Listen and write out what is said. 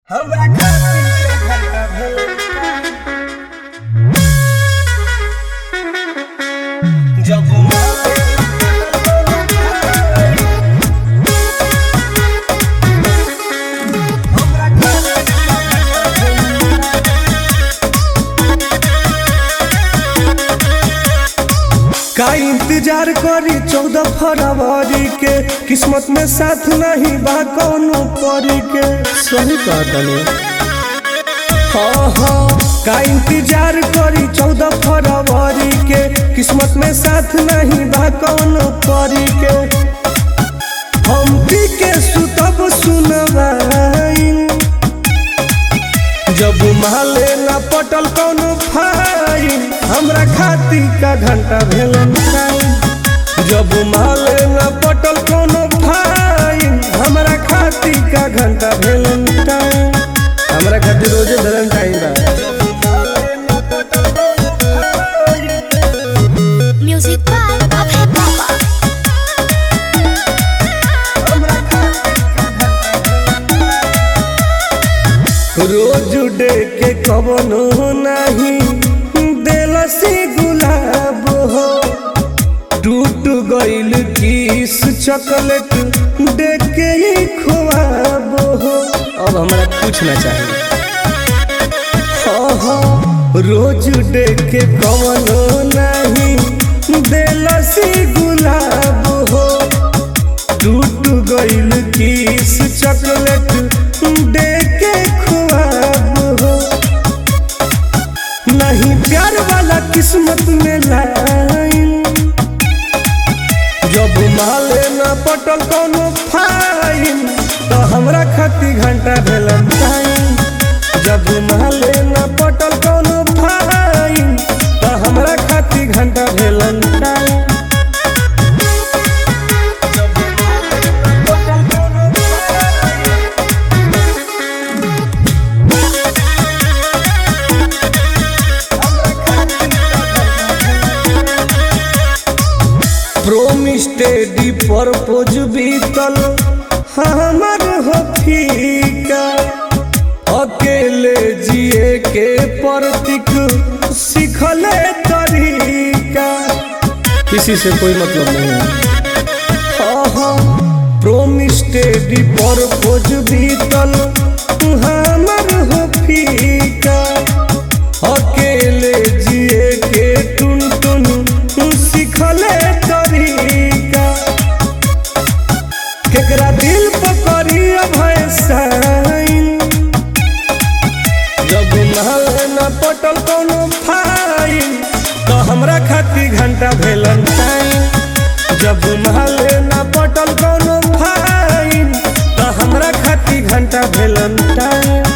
हमरा खातिर के घंटा भेल जब हमरा खातिर के घंटा का इंतजार करी चौदह फरवरी के किस्मत में साथ नहीं बा कौनो परी के सही कहतनी हाँ हाँ का इंतजार करी चौदह फरवरी के किस्मत में साथ नहीं बा कौनो परी के हम पी के सुतब सुनवाई जब माले न पटल कौनो फाइन हमरा खाती का घंटा भेलन टाइम जब माले न पटल कौनो फाइन हमरा खाती का घंटा भेलन टाइम हमरा खातिर रोजे धरन टाइम बा Music by Abhay Baba. Rose day के कवनो नहीं देलसी गुलाब हो टूट गइल किस चॉकलेट दे के ही खुआब हो अब हमरा कुछ ना चाहिए हाँ हाँ रोज डे के कवनो नहीं देलसी गुलाब हो टूट गइल किस चॉकलेट दे के खुआब हो नहीं प्यार वाला किस्मत में लाइन जब माले न पटल कोनो फाइन तो हमरा खाती घंटा भेलन टाइम जब माले न पटल कोनो फाइन तो हमरा खाती घंटा भेलन टाइम प्रोमिस टेडी परपोज बीतल हमर हो फीका अकेले जिए के प्रतीक सीखले तरीका किसी से कोई मतलब नहीं है प्रोमिस टेडी परपोज बीतल हमर हो फीका अकेले जिए के टुन टुन सीखले तरीका केकरा दिल पकड़ी अभय साइन जब महल न पटल कोनो फाइन तो हमरा खाती घंटा भेलन टाइम जब महल न पटल कोनो फाइन तो हमरा खाती घंटा भेलन टाइम